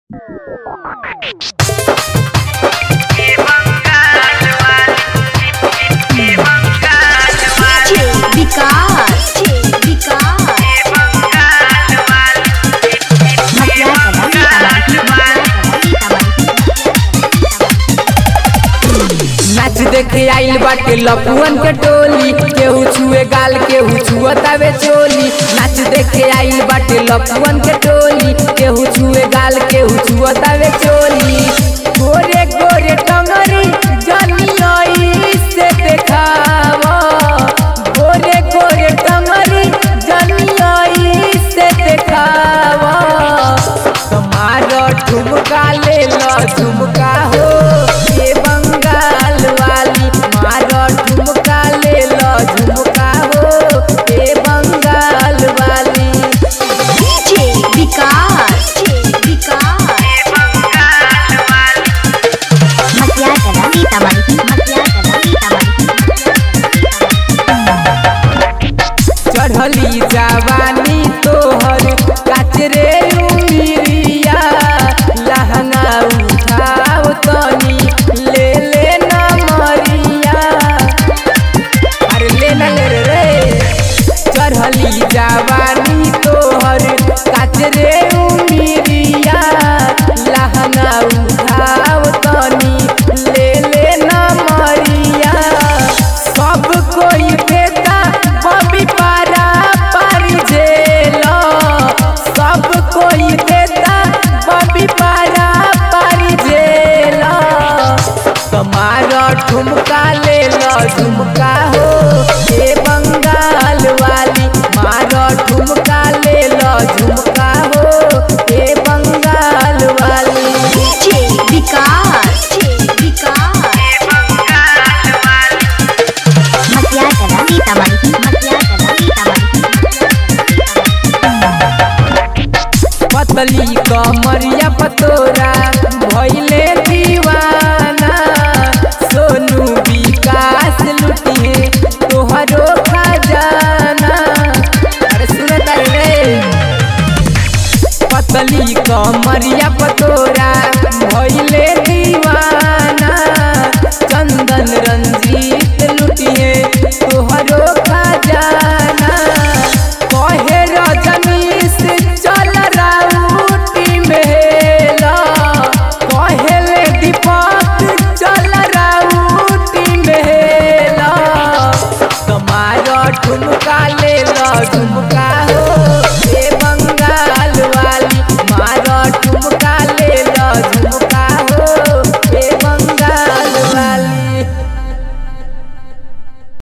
विकास विकास नाच देखे आइल बाटे लपुअन के टोली केहू छुए गाल केहू छुअतावे चोली नाच देखे आइल बाटे लपुअन के टोली केहू छुए गाल केहू छुअतावे चोली गोरे गोरे टंगरी जनियई से देखावा गोरे गोरे टंगरी जनियई से देखावा तुम्हारा ठुमका ले लो झुमका हो ये बंगाल वाली मारो ठुमका ले लो झुमका हो ये बंगाल वाली विकास विकास चढ़ली जवानी तोहर काचरे उमिरिया लहंगा उठाओ तनी ले ले ना मरिया अरे ले ना ले रे रे चढ़ली जवानी तोहर काचरे उमिरिया लहंगा उठाओ तनी ले ले ना मरिया सब कोई देता बबी पारा पारी जेलो सब कोई देता बबी पारा पारी जेलो तुम्हारा ठुमका ले लो झुमका हो ये बंगाल वाली मारो ठुमका ले लो झुमका हो ये बंगाल वाली विकास विकास पतली कमरिया पतोरा भैले दीवाना सोनू विकास लुटिए तोहरो खजाना अरे सुनत रे पतली कमरिया पतोरा भैले